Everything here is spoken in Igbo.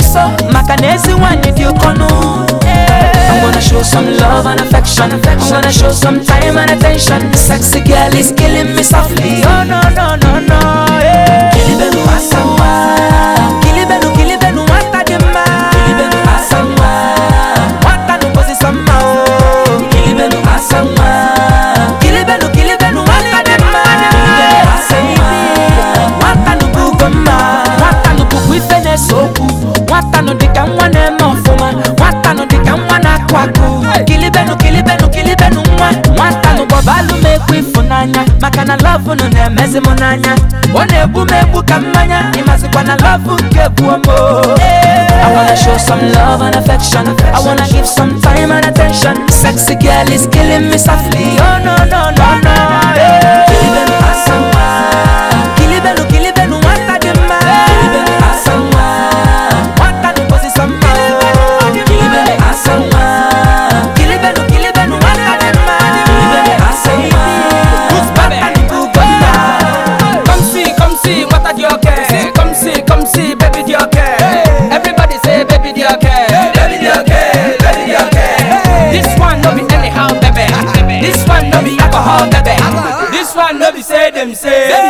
nso maka na ezi nwanyị dị ụkọnụ I'm gonna show some love and affection. I'm gonna show some time and attention. The sexy girl is killing me softly. Oh no no no no. Yeah. Kilibelu asawa. Kilibelu kilibelu wata dima. Kilibelu asawa. Wata no kosi sama oh. Kilibelu asawa. Kilibelu kilibelu wata dima. Kilibelu asawa. Wata no bugoma. Wata no bugu ife na-esokwu. Nwata no dịka nwa na-eme ọfụma. Nwata no dịka nwa na-akụ akụ. Kilibenu kilibenu kilibenu nwa. Nwata no bọbalụ m ekwu ịfụnanya. Maka na lọvụ nụ na-emezi m n'anya. Ọ na-egbu m egbu ka mmanya. Ịmazikwa na lọvụ nke bụ omo. I wanna show some love and affection. I wanna give some time and attention. Sexy girl is killing me softly. Oh no no no no. Kilibenu asawa. Kilibenu kilibenu nwata dị mma. Kilibenu asawa. Nwata no kosi sama. Kilibenu asawa. Kilibenu kilibenu nwata dị mma. Kilibenu asawa. Nwata no bugoma. Come see, come see, what are you okay? Come see, come see, baby, the okay. Everybody say, baby, the okay. Baby, the okay, baby, the okay. This one no be anyhow, baby. This one no be alcohol, baby. This one no be say them say.